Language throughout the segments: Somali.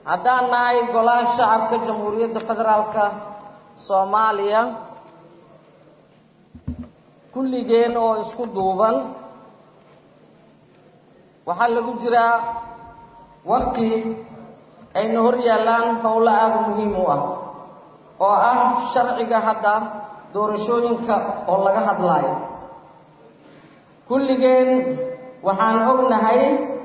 haddaan nahay golaha shacabka jamhuuriyadda federaalka soomaaliya kulligeen oo isku duuban waxaa lagu jiraa wakti ayna hor yaallaan howlo aada muhiim u ah oo ah sharciga hadda doorashooyinka oo laga hadlaayo kulligeen waxaan ognahay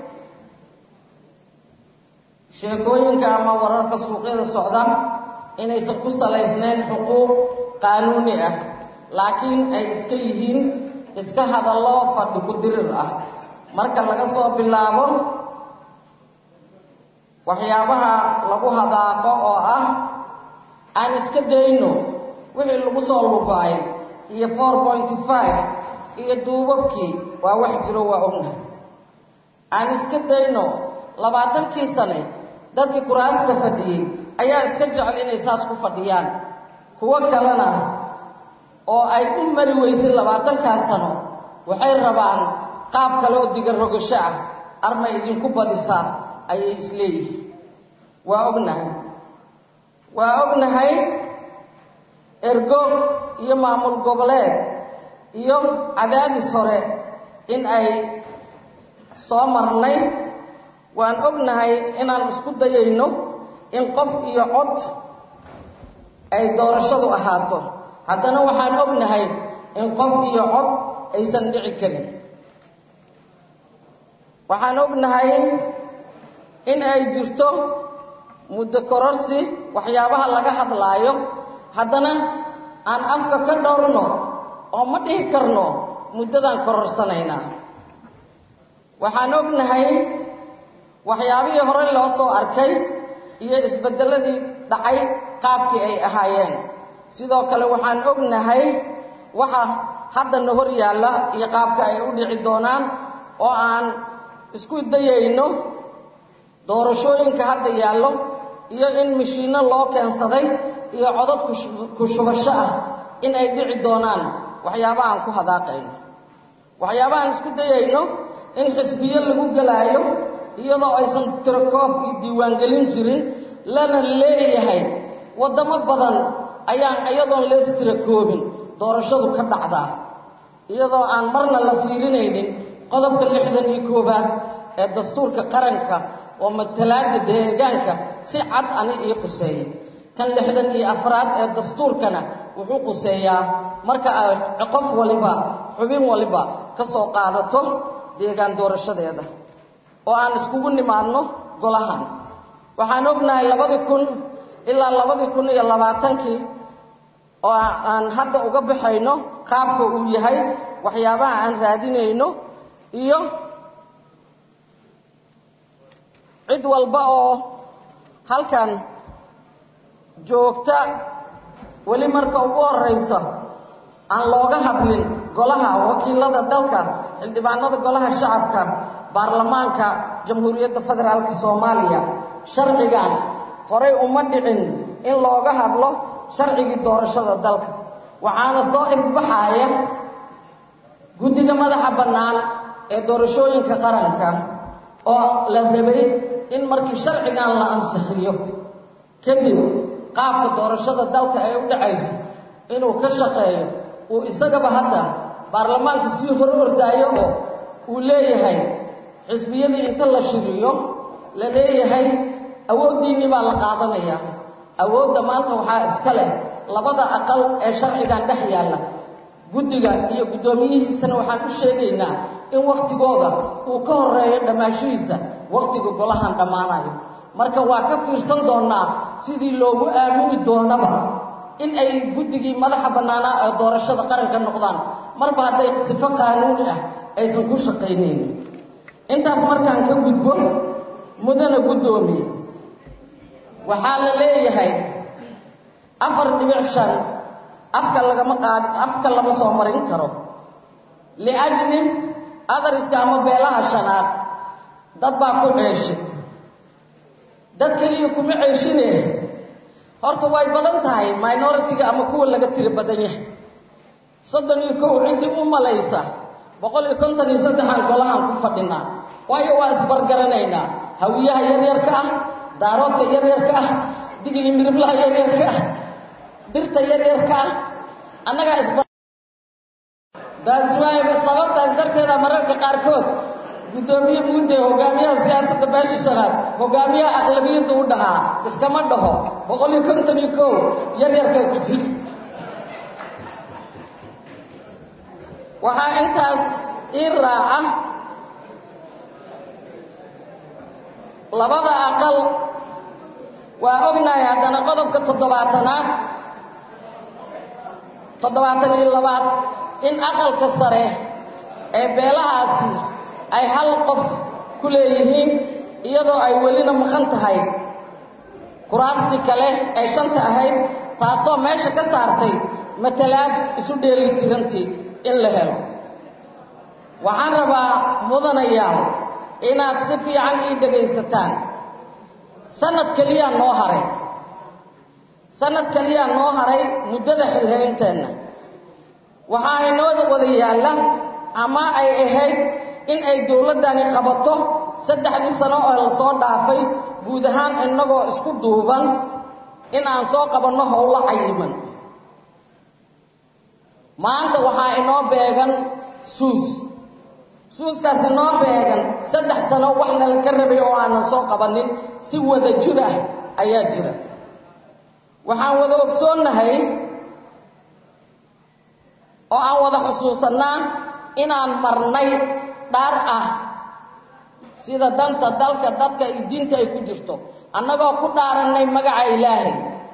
sheekooyinka ama wararka suuqyada socda inaysan ku salaysnayn xuquuq qaanuuni ah laakiin ay iska yihiin iska hadallo fadhi ku dirir ah marka laga soo bilaabo waxyaabaha lagu hadaaqo oo ah aan iska dayno wixii lagu soo lugaay iyo four pointy five iyo duubabkii waa wax jiro waa ognahay aan iska dayno labaatankii sane dadkii kuraasta fadhiyey ayaa iska jecel inay saas ku fadhiyaan kuwo kalena oo ay u mari weysay labaatankaas sano waxay rabaan qaab kale oo diga rogasho ah armay idinku badisaa ayay isleeyihiin waa ognahay waa ognahay ergo iyo maamul goboleed iyo cadaadis hore in ay soo marnay waan ognahay inaan isku dayayno in qof iyo cod ay doorashadu ahaato haddana waxaan ognahay in qof iyo cod aysan dhici karin waxaan ognahay in ay jirto muddo kororsi waxyaabaha laga hadlaayo haddana aan afka ka dhowrno oo ma dhihi karno muddadaan kororsanaynaa waxaan ognahay waxyaabihii hore loo soo arkay iyo isbeddelladii dhacay qaabkii ay ahaayeen sidoo kale waxaan ognahay waxa haddana hor yaalla iyo qaabka ay u dhici doonaan oo aan isku dayayno doorashooyinka hadda yaallo iyo in mashiinno loo keensaday iyo codad ku shubasho ah in ay dhici doonaan waxyaabahaan ku hadaaqayno waxyaabahaan isku dayayno in xisbiyo lagu gelaayo iyadoo aysan tirakoob iyo diiwaangelin jirin lana leeyahay waddamo badan ayaan iyadoon lees tirakoobin doorashadu ka dhacdaa iyadoo aan marna la fiirinaynin qodobka lixdan iyo koowaad ee dastuurka qaranka oo matalaada deegaanka si cad ani ii quseeyey kan lixdan iyo afraad ee dastuurkana wuxuu quseeyaa marka ay qof waliba xubin waliba ka soo qaadato deegaan doorashadeeda oo aan iskugu nimaadno golahan waxaan ognahay labadii kun ilaa labadii kun iyo labaatankii oo aan hadda uga baxayno qaabka uu yahay waxyaabaha aan raadinayno iyo cid walba oo halkan joogta weli marka ugu horraysa aan looga hadlin golaha wakiilada dalka xildhibaanada golaha shacabka baarlamaanka jamhuuriyadda federaalka soomaaliya sharcigan horay uma dhicin in looga hadlo sharcigii doorashada dalka waxaana soo ifbaxaaya guddiga madaxa bannaan ee doorashooyinka qaranka oo la rabay in markii sharcigan la ansixiyo kadib qaabka doorashada dalka ay u dhacayso inuu ka shaqeeyo uu isagaba hadda baarlamaanka sii hor ordaayo oo uu leeyahay xisbiyadii inta la shiriyo la leeyahay awooddiinnii baa la qaadanayaa awoodda maanta waxaa iska leh labada aqal ee sharcigan dhex yaalla guddiga iyo guddoomiyihiisana waxaan u sheegaynaa in wakhtigooda uu ka horeeyo dhammaashihiisa wakhtiga golahan dhammaanayo marka waa ka fiirsan doonnaa sidii loogu aamini doonaba in ay guddigii madaxa bannaanaa ee doorashada qaranka noqdaan marba hadday sifo qaanuuni ah aysan ku shaqaynayn intaas markaan ka gudbo mudana guddoomiye waxaa la leeyahay afar dhibic shan afka lagama qaadi afka lama soo marin karo liajli adariska ama beelaha shanaad dad baa ku ceeshay dad keliya kuma ceeshine horta way badan tahay minoritiga ama kuwa laga tiri badan yahay soddon iyo kow ciddii u malaysa boqol iyo konton iyo saddexaan golahaan ku fadhinaa waayo waa isbargaranaynaa hawiyaha yaryarka ah daaroodka yaryarka ah digli miriflaha yaryarka ah dirta yaryarka ah annagaa isba daaswaay sababtaas darteeda mararka qaarkood guddoomiye muudde hogaamiyaha siyaasadda beesha shanaad hogaamiyaha aqlabiyadda u dhahaa iskama dhaho boqol iyo konton iyo kow yaryarkaa ku jira waxaa intaas ii raaca labada aqal waa ognahay haddana qodobka toddobaatanaad toddobaatan iyo labaad in aqalka sare ee beelahaasi ay hal qof ku leeyihiin iyadoo ay welina maqan tahay kuraastii kale ee shanta ahayd taasoo meesha ka saartay matalaad isu dheeli tirantii in la helo waxaan rabaa mudanayaal inaad si fiican ii dhegaysataan sanad keliyaa noo haray sanad keliyaa noo haray muddada xilhaynteenna waxaa inoo wada yaalla ama ay ahayd in ay dowladdani qabato saddexdii sano oo la soo dhaafay guud ahaan innagoo isku duuban in aan soo qabanno howlo cayiman maanta waxaa inoo beegan suus suuskaas inoo beegan saddex sano waxna la ka rabay oo aanan soo qabanin si wada jir ah ayaa jira waxaan wada ogsoonnahay oo aan wada xusuusannaa inaan marnay dhaar ah sida danta dalka dadka iyo diinta ay ku jirto annagoo ku dhaarannay magaca ilaahay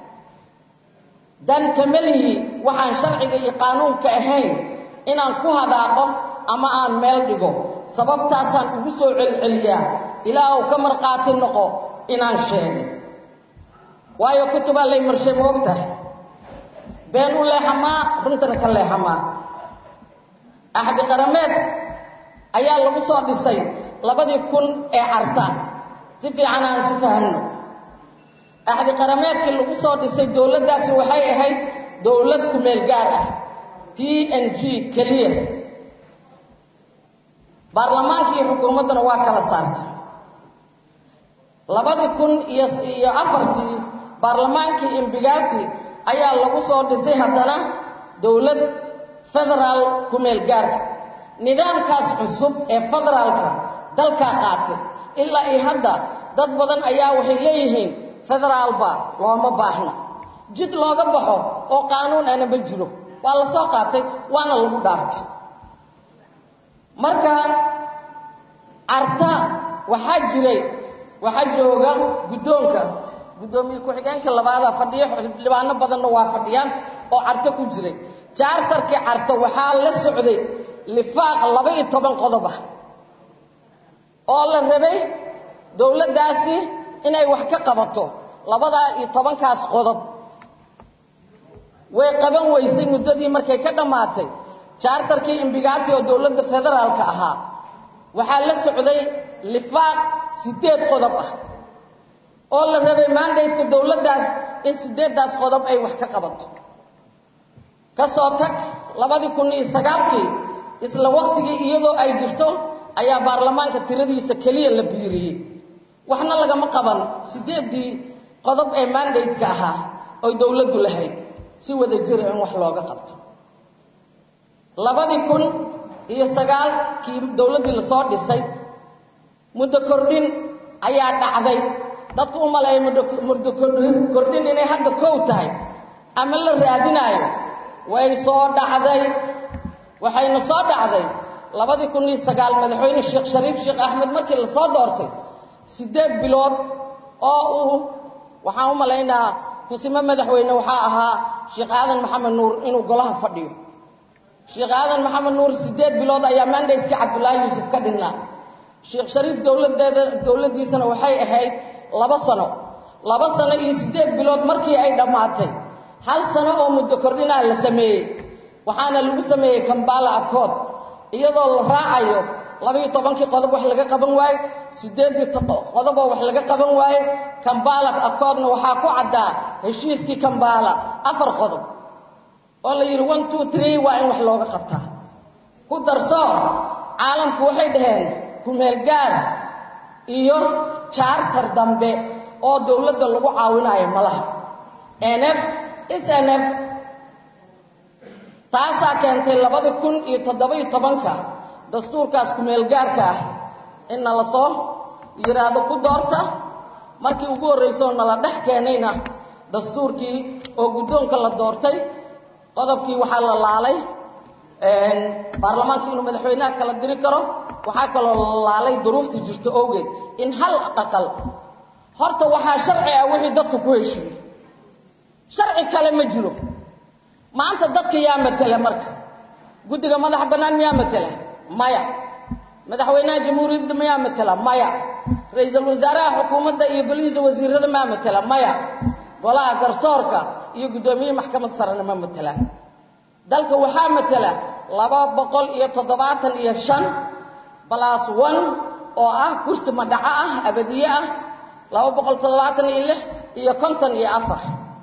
dan kamelihi waxaan sharciga iyo qaanuunka ahayn inaan ku hadaaqo ama aan meel dhigo sababtaasaan ugu soo celceliyaa ilaahu ka markhaati noqo inaan sheegay waayo kutubaa lay marshay ma ogtahay been u leexamaa runtana ka leexamaa axdi qarameed ayaa lagu soo dhisay labadii kun ee carta si fiican aan isu fahamno axdi qarameedkii lagu soo dhisay dowladdaasi waxay ahayd dowlad kumeel gaar ah t n g keliya baarlamaankii iyo xukuumadduna waa kala saartay labadii kun iyo iyo afartii baarlamaankii imbigaati ayaa lagu soo dhisay haddana dowlad federaal kumeel gaar nidaamkaas cusub ee federaalka dalkaa qaatay ilaa iyo hadda dad badan ayaa waxay leeyihiin federaalba looma baahna jid looga baxo oo qaanuun ana ma jiro waa la soo qaatay waana lagu dhaartay marka carta waxaa jiray waxaa jooga guddoonka guddoomiye ku-xigeenka labaada fadhiyo xildhibaano badanna waa fadhiyaan oo carto ku jiray jaartarkii carto waxaa la socday lifaaq laba iyo toban qodob ah oo la rabay dowladdaasi inay wax ka qabato labadaa iyo tobankaas qodob way qaban weysay muddadii markay ka dhammaatay jaartarkii imbigaati oo dowladda federaalka ahaa waxaa la socday lifaaq siddeed qodob ah oo la rabay maandaydka dowladdaas in siddeeddaas qodob ay wax ka qabato ka soo tag labadii kun iyo sagaalkii isla wakhtigii iyadoo ay jirto ayaa baarlamaanka tiradiisa keliya la biiriyey waxna lagama qaban siddeeddii qodob ee maandaydka ahaa oy dowladdu lahayd si wada jira in wax looga qabto labadii kun iyo sagaalkii dowladdii lasoo dhisay muddo kordhin ayaa dhacday dadku u maleeya muddo kordhin inay hadda kow tahay ama la raadinaayo way soo dhacday waxayna soo dhacday labadii kun iyo sagaal madaxweyne sheekh shariif sheekh axmed markii lasoo doortay siddeed bilood oo uu waxaan u malaynaa kusimo madaxweyne waxaa ahaa sheekh aadan maxamed nuur inuu golaha fadhiyo sheekh aadan maxamed nuur siddeed bilood ayaa mandatekii cabdullaahi yuusuf ka dhinnaa sheekh shariif dowladdeeda dowladdiisana waxay ahayd laba sano laba sano iyo siddeed bilood markii ay dhammaatay hal sano oo muddo kordhinaa la sameeyey waxaana lagu sameeyey kambala akood iyadoo la raacayo labaiyo tobankii qodob wax laga qaban waaye siddeeddii qodoboo wax laga qaban waaye kambala akoodna waxaa ku caddaa heshiiskii kambala afar qodob oo la yidhi one two tree waa in wax looga qabtaa ku darso caalamku waxay dhaheen kumeel gaar iyo jaartar dambe oo dowladda lagu caawinayo ma laha nf snf taasaa keentay labadi kun iyo toddoba-iyo tobanka dastuurkaas ku-meelgaarka ah in nala soo yidhaahdo ku doorta markii ugu horrayso oo nala dhex keenayna dastuurkii oo guddoonka la doortay qodobkii waxaa la laalay baarlamaanka inuu madaxweynaha kala diri karo waxaa kaloo la laalay duruufta jirto owgeed in hal aqal horta waxaa sharci ah wixii dadku ku heshiiyey sharci kale ma jiro maanta dadka yaa matela marka guddiga madaxa bannaan miyaa matela maya madaxweynaha jamhuuriyadda mayaa matela maya ra-iisul wasaaraha xukuumadda iyo golihiisa wasiirada maa matela maya golaha garsoorka iyo guddoomiye maxkamad sarena ma matelaan dalka waxaa matela laba boqol iyo toddobaatan iyo shan balas one oo ah kursi madhaco ah abadiye ah laba boqol toddobaatan iyo lix iyo konton iyo afar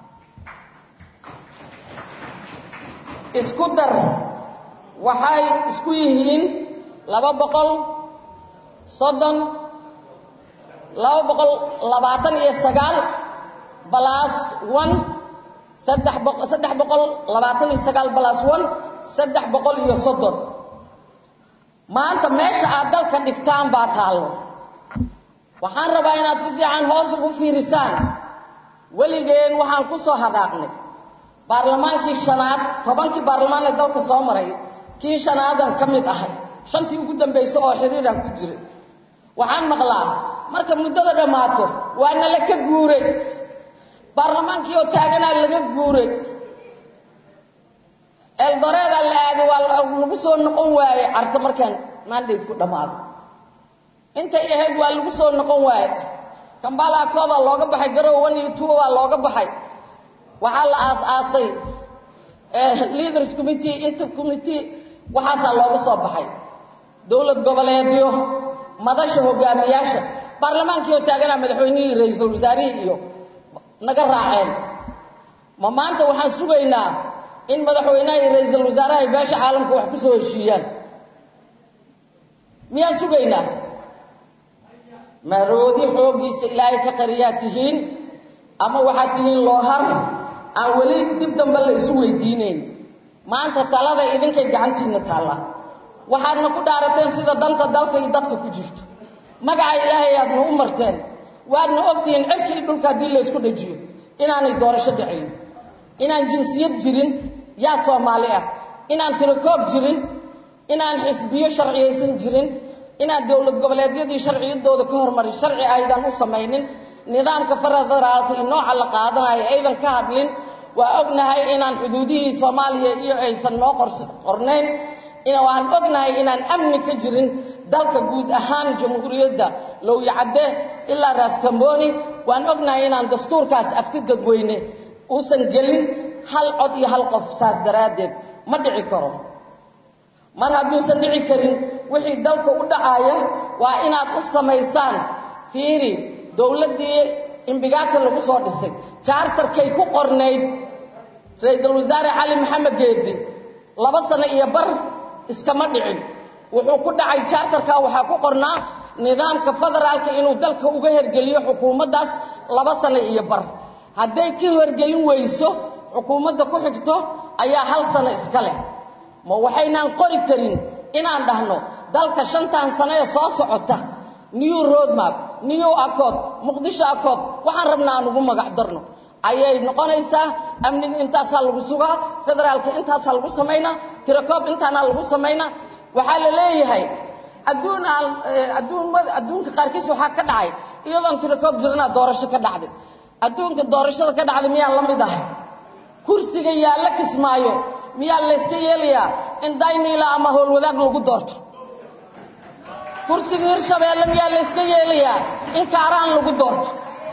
isku dar waxay isku yihiin laba boqol soddon laba boqol labaatan iyo sagaal balas one saddex boqo saddex boqol labaatan iyo sagaal balas one saddex boqol iyo soddon maanta meesha aad dalka dhigtaan baa taallo waxaan rabaa inaad si fiican hoos ugu fiirisaan weligeen waxaan ku soo hadaaqnay baarlamaankii shanaad tobankii baarlamaan ee dalka soo maray kii shanaadan ka mid ahay shantii ugu dambaysa oo xiriiraan ku jiray waxaan maqlaa marka muddada dhammaato waa nala ka guuray baarlamaankii oo taaganaa laga guuray eldoreedaa la aaday waa lagu soo noqon waaye carta markaan mandate ku dhammaado intay ahayd waa lagu soo noqon waaye kambala kooda looga baxay garow one iyo two waa looga baxay waxaa la aas-aasay leaders committee inter committee waxaasaa looga soo baxay dowlad goboleedyo madasha hogaamiyaasha baarlamaankii oo taaganaa madaxweynihii ra-iisul wasaarihii iyo naga raaceen ma maanta waxaan sugaynaa in madaxweynaha iyo ra-iisul wasaaraha ay beesha caalamka wax ku soo heshiiyaan miyaan sugaynaa maroodi xooggiisa ilaahay ka qariyaa tihiin ama waxaad tihiin loohar aan weli dib dambe la isu weydiinayn maanta talada idinkay gacantiinna taallaa waxaadna ku dhaarateen sida danta dalka iyo dadka ku jirto magaca ilaahay aadna u marteen waadna ogtihiin cirkii dhulka haddii laysku dhajiyo inaanay doorasho dhacayn inaan jinsiyad jirin yaa soomaali ah inaan tirakoob jirin inaan xisbiyo sharciyaysan jirin inaan dowlad goboleedyadii sharciyadooda ka hormarin sharci aydan u samaynin nidaamka federaalka iyo nooca la qaadanayo aydan ka hadlin waa ognahay inaan xuduudihii soomaaliya iyo aysan noo qornayn waan ognahay inaan amni ka jirin dalka guud ahaan jamhuuriyadda lowyacadde ilaa raaskambooni waan ognahay inaan dastuurkaas afti dadweyne uusan gelin hal cod iyo hal qof saas daraaddeed ma dhici karo mar hadduusan dhici karin wixii dalka u dhacaaya waa inaad u samaysaan fiiri dowladdii imbigaata lagu soo dhisay jaartarkay ku qornayd ra-iisul wasaare cali maxamed geedi laba sano iyo bar iskama dhicin wuxuu ku dhacay jaartarka waxaa ku qornaa nidaamka federaalka inuu dalka uga hergeliyo xukuumaddaas laba sano iyo bar hadday ka hergelin weyso xukuumadda ku xigto ayaa hal sano iska leh ma waxaynaan qori karin inaan dhahno dalka shantan sano ee soo socota new roadmap new accord muqdisho accord waxaan rabnaa aan ugu magac darno ayay noqonaysaa amniga intaasaa lagu sugaa federaalka intaasaa lagu samaynaa tirakoob intaanaa lagu samaynaa waxaa la leeyahay adduun aan adduunmada adduunka qaarkiis waxaa ka dhacay iyadoon tirakoob jiranaa doorasho ka dhacday adduunka doorashada ka dhacday miyaa la mid ah kursiga yaalla kismaayo miyaa layska yeelayaa in dayniila ama howlwadaag lagu doorto kursiga hirshabeelle miyaa layska yeelayaa in kaaraan lagu doorto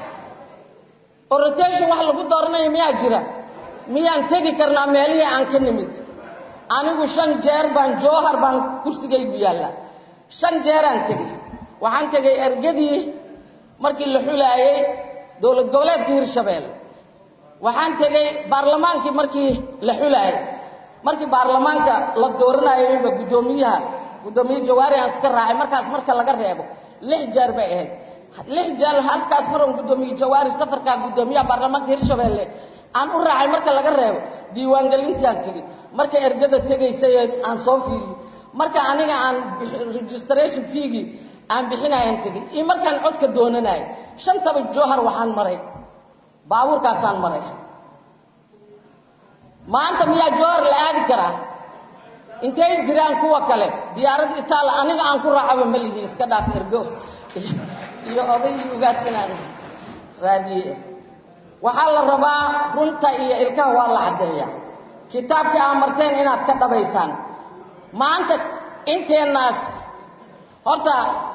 oo rotation wax lagu dooranaya miyaa jira miyaan tegi karnaa meelihii aan ka nimid anigu shan jeer baan joohar baan kursigaygu yaallaa shan jeeraan tegey waxaan tegay ergadii markii la xulaayey dowlad goboleedka hirshabeelle waxaan tegey baarlamaankii markii la xulaayey markii baarlamaanka la dooranayayba guddoomiyaha guddoomiye jawaari aan iska raacay markaas marka laga reebo lix jeer bay ahayd lix jeer halkaas maran guddoomiye jawaari safarkaa guddoomiyaha baarlamaanka hirshabeelle aan u raacay marka laga reebo diiwaangelintaan tegey marka ergada tegaysay aan soo fiiriyey marka aniga aan registration feegii aan bixinayaan tegey iyo markaan codka doonanayo shantaba jowhar waxaan maray baabuurkaasaan maray maanta miyaa jowhar la aadi karaa intay jiraan kuwa kale diyaarad itaal aniga aan ku raacaba ma lihi iska dhaaf ergo iyo oday iyo ugaas inaan raadiye waxaa la rabaa runta iyo ilkaha waa la caddeeyaa kitaabkii aa marteen inaad ka dhabaysaan maanta inteennaas horta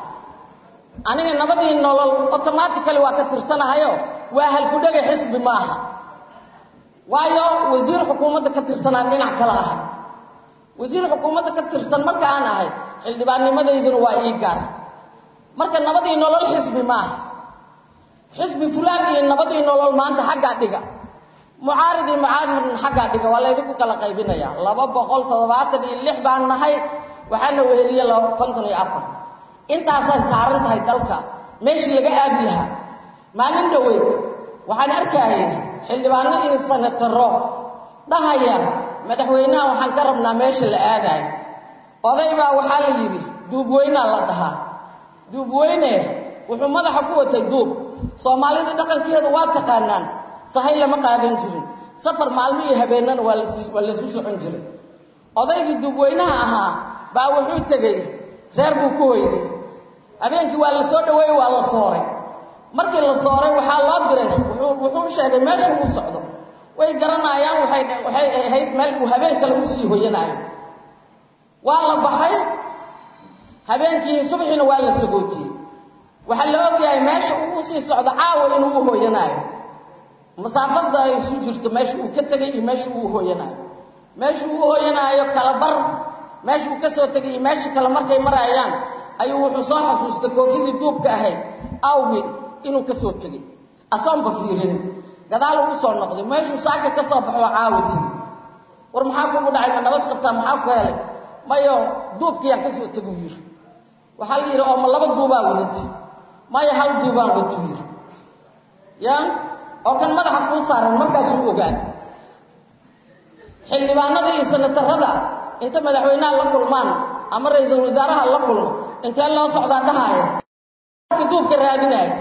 aniga nabadii nolol automatically waa ka tirsanahayo waa halkudhega xisbi maaha waayo wasiir xukuumadda ka tirsanaan dhinac kale ahay wasiir xukuumadda ka tirsan marka aan ahay xildhibaannimadayduna waa ii gaar marka nabadii nolol xisbi maaha xisbi fulaan iyo nabadii nolol maanta xaggaa dhiga mucaarid iyo mucaaridna xaggaa dhiga waa laydinku kala qaybinaya laba boqol toddobaatan iyo lix baan nahay waxaana weheliye laba konton iyo afar intaasay saaran tahay dalka meeshii laga aadi lahaa maalin dhoweyd waxaan arkayay xildhibaano iyo sanataro dhahaya madaxweynaha waxaan ka rabnaa meesha la aadayo oday baa waxaa la yidhi duubweynaa la dhahaa duubweyne wuxuu madaxa ku watay duub soomaalida dhaqankeeda waa taqaanaan sahay lama qaadan jirin safar maalmo iyo habeennana waa waa laysu socon jiray odaygii duubweynaha ahaa baa wuxuu tegey reer buu ku hoyday habeenkii waa la soo dhaweeyey waa la sooray markii la sooray waxaa loo diray wuxuu sheegay meesha uu socdo way garanayaan waxay waxay ahayd meel uu habeen kale u sii hoyanaayo waa la baxay habeenkii subaxiina waa la sagootiyey waxaa la ogyahay meesha uu usii socdo caawa inuu u hooyanaayo masaafada ay isu jirto meesha uu ka tegay iyo meesha uu hooyanaayo meesha uu hooyanaayo kala bar meesha uu ka soo tegay iyo meesha kale markay marayaan ayuu wuxuu soo xasuustay koofidii duubka ahayd awgi inuu ka soo tegey asoonba fiirin gadaal uu soo noqday meeshuu saaka ka soo baxo caawa tegi war maxaa kugu dhacay ma nabad qabtaa maxaa ku helay mayo duubkiyaan ka soo teguu yiri waxaa la yidhi oo ma laba duubaa wadatay maya hal duubaan watuu yiri ya oo kan madaxa kuu saaran markaasuu ogaan xildhibaanada iyo sanatarada inta madaxweynaha la kulmaan ama ra-iisul wasaaraha la kulmo intee loo socdaa dhahaaya duubka raadinaya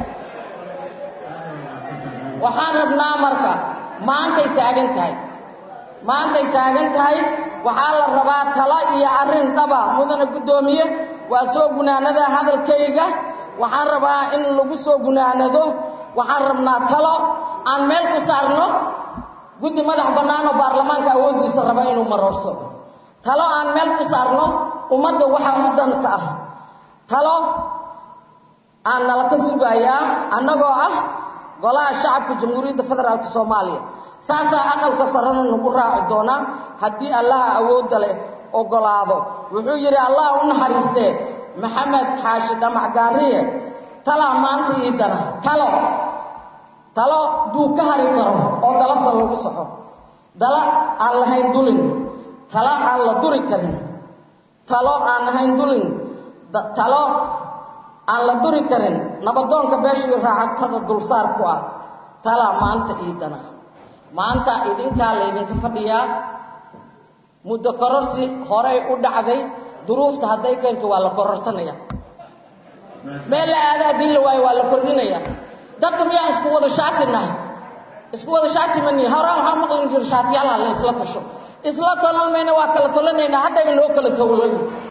waxaan rabnaa marka maantay taagan tahay maantay taagan tahay waxaa la rabaa talo iyo arrin dhaba mudana guddoomiye waa soo gunaanada hadalkayga waxaan rabaa in lagu soo gunaanado waxaan rabnaa talo aan meel ku saarno guddi madax bannaan oo baarlamaanka awooddiisa raba inuu marorso talo aan meel ku saarno ummadda waxaa u danta ah talo aan nala ka sugayaa annagoo ah golaha shacabka jamhuuriyadda federaalk soomaaliya saasaa aqalka sarana nagu raaci doonaa haddii allaha awoodda leh ogolaado wuxuu yidhi allah u naxariistee maxamed xaashi dhamac gaariye talaa maanta ii dana talo talo duu ka hari karo oo dalabta lagu soxo dala aan lahayn dulin talo aan la duri karin talo aan lahayn dulin talo aan la duri karin nabadoonka beeshii raacagtada dulsaar ku ah talaa maanta iidana maanta idinkaa laydinka fadhiyaa muddo kororsi horey u dhacday duruufta hadday keento waa la kororsanaya meel la aada haddii la waayo waa la kordhinaya dadka miyaa isku wada shaati nahay isku wada shaati mani horaan waxaa maqlin jira shaatiyaalaha la isla tasho isla tolan mayna waa kala tolanaynaa haddayba noo kala towlan